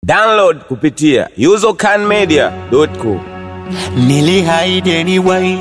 Download kupitia usercanmedia.com. Nilihaidi anyway.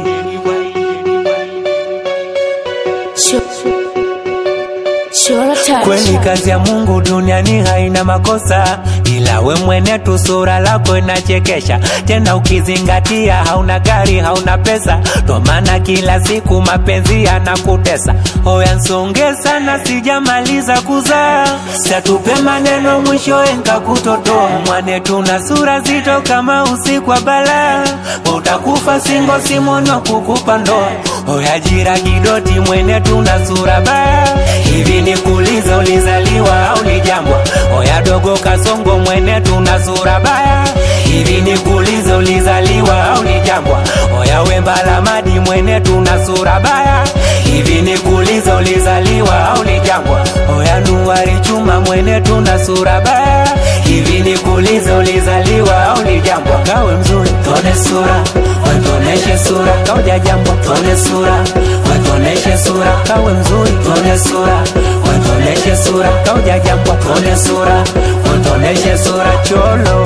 Kweli kazi ya Mungu duniani haina makosa, ila we mwene tu sura lako inachekesha. Tena ukizingatia hauna gari, hauna pesa, ndo maana kila siku mapenzi yanakutesa. Hoya nsonge sana, sijamaliza kuzaa, satupe maneno mwisho enka kutotoa. Mwane tuna sura zito kama usiku wa balaa, utakufa singo simono kukupa ndoa. Hoya jira kidoti, mwene tuna sura baya hivi ni kuuliza ulizaliwa au ni jambwa? Oya dogo kasongo mwene tuna sura baya. Hivi ni kuuliza ulizaliwa au ni jambwa? Oya wembala madi mwene tuna sura baya. Hivi ni kuuliza ulizaliwa au ni jambwa? Oya nuari chuma mwene tuna sura baya. Hivi ni kuuliza ulizaliwa au ni jambwa? Kawe mzuri tone sura, wetoneshe sura, kauja jambwa tone sura, wetoneshe sura, kawe mzuri tone sura, wetoneshe sura, kauja jambwa tone sura, wetoneshe sura cholo.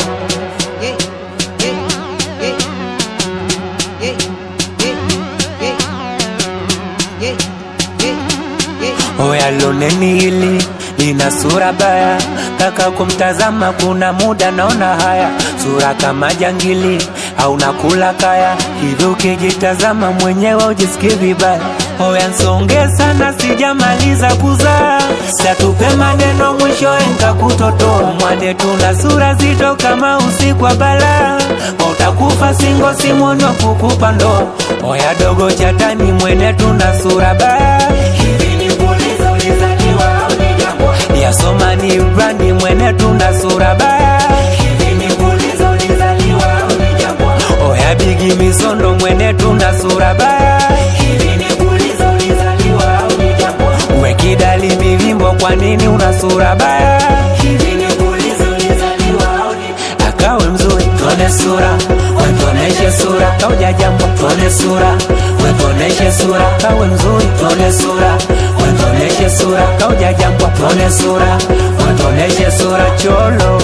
Oya loneni hili lina sura baya, kaka kumtazama kuna muda naona haya, sura kama jangili au nakula kaya, hivyo ukijitazama mwenyewe ujisikii vibaya. Oya nsonge sana, sijamaliza kuzaa, satupe maneno mwisho enka kutotoa. Mwane tuna sura zito kama usiku wa balaa, utakufa singo simono kukupa ndoa. Oya dogo chatani, mwene tuna sura baya, hivi ni kuuliza ulizaliwa au ni jambwa? Yasoma ni brandi, mwene tuna sura baya, hivi ni kuuliza ulizaliwa au ni jambwa? Oya bigi misondo, mwene tuna sura baya, hivi ni kuuliza ulizaliwa au ni jambwa? We kidali mivimbo, kwa nini una sura baya? Hivi ni kuuliza ulizaliwa au ni akawe mzuri, tuone sura, wetoneshe sura, kauja jambo, tuone sura, wetoneshe sura, kawe mzuri, tuone sura, wetoneshe sura, kauja jambo, tuone sura, wetoneshe sura, cholo.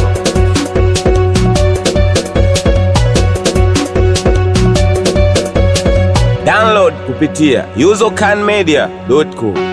Download kupitia usercanmedia.com.